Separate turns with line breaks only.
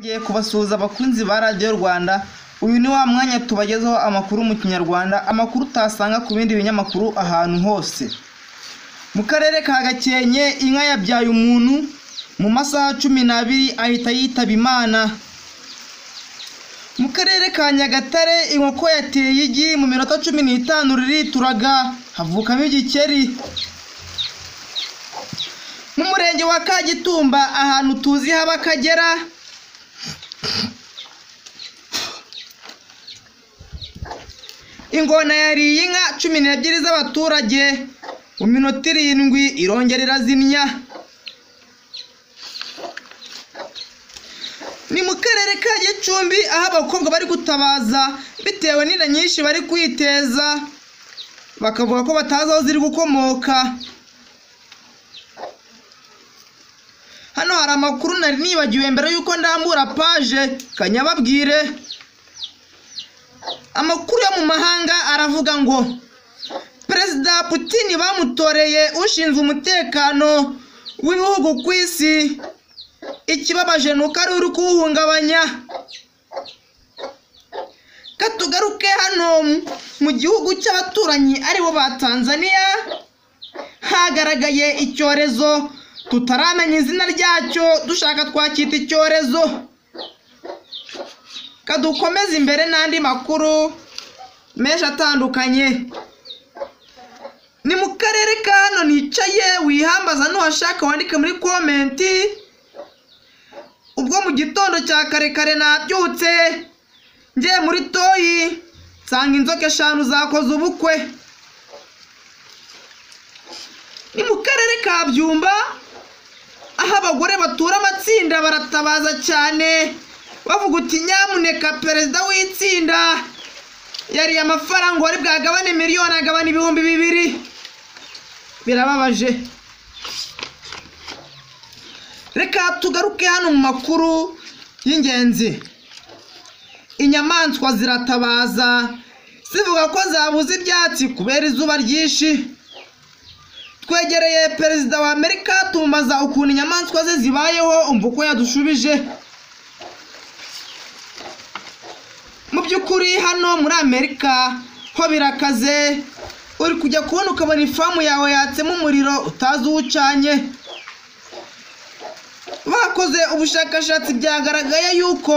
Ngiye kubasuhuza abakunzi ba radiyo Rwanda, uyu ni wa mwanya tubagezaho amakuru mu kinyarwanda, amakuru utasanga ku bindi binyamakuru ahantu hose. Mu karere ka Gakenke inka yabyaye umuntu, mu masaha cumi n'abiri ahita yitaba Imana. Mu karere ka Nyagatare inkoko yateye igi mu minota cumi n'itanu ririturaga, havukamo igikeri. Mu murenge wa Kagitumba ahantu tuzi haba Akagera, ingona yariye inka cumi n'ebyiri z'abaturage mu minota irindwi irongera irazinnya ni mu karere ka gicumbi aho abakobwa bari gutabaza bitewe n'inda nyinshi bari kwiteza bakavuga ko batazi aho ziri gukomoka hano hari amakuru nari nibagiwe mbere y'uko ndambura paje kanyababwire amakuru yo mu mahanga aravuga ngo perezida putin bamutoreye ushinzwe umutekano w'ibihugu ku isi ikibabaje ni uko ari uri kuwuhungabanya katugaruke hano mu gihugu cy'abaturanyi aribo ba tanzania hagaragaye icyorezo tutaramenya izina ryacyo dushaka twacyita icyorezo kadukomeze imbere n'andi makuru menshi atandukanye ni mu karere ka hano nicaye wihambaza nuhashaka wandike muri komenti ubwo mu gitondo cya kare kare nabyutse ngiye muri toyi nsanga inzoka eshanu zakoze ubukwe ni mu karere ka byumba aho abagore batura amatsinda baratabaza cyane bavuga uti nyamuneka perezida w'itsinda yariye amafaranga wari bwagabane miliyoni agabana ibihumbi bibiri birababaje reka tugaruke hano mu makuru y'ingenzi inyamaswa ziratabaza zivuga ko zabuze ibyatsi kubera izuba ryinshi twegereye perezida wa amerika tumubaza ukuntu inyamaswa ze zibayeho umva uko yadushubije mu by'ukuri hano muri amerika ho birakaze uri kujya kubona ukabona ifamu yawe yatsemo umuriro utazi uwo ucanye bakoze ubushakashatsi byagaragaye yuko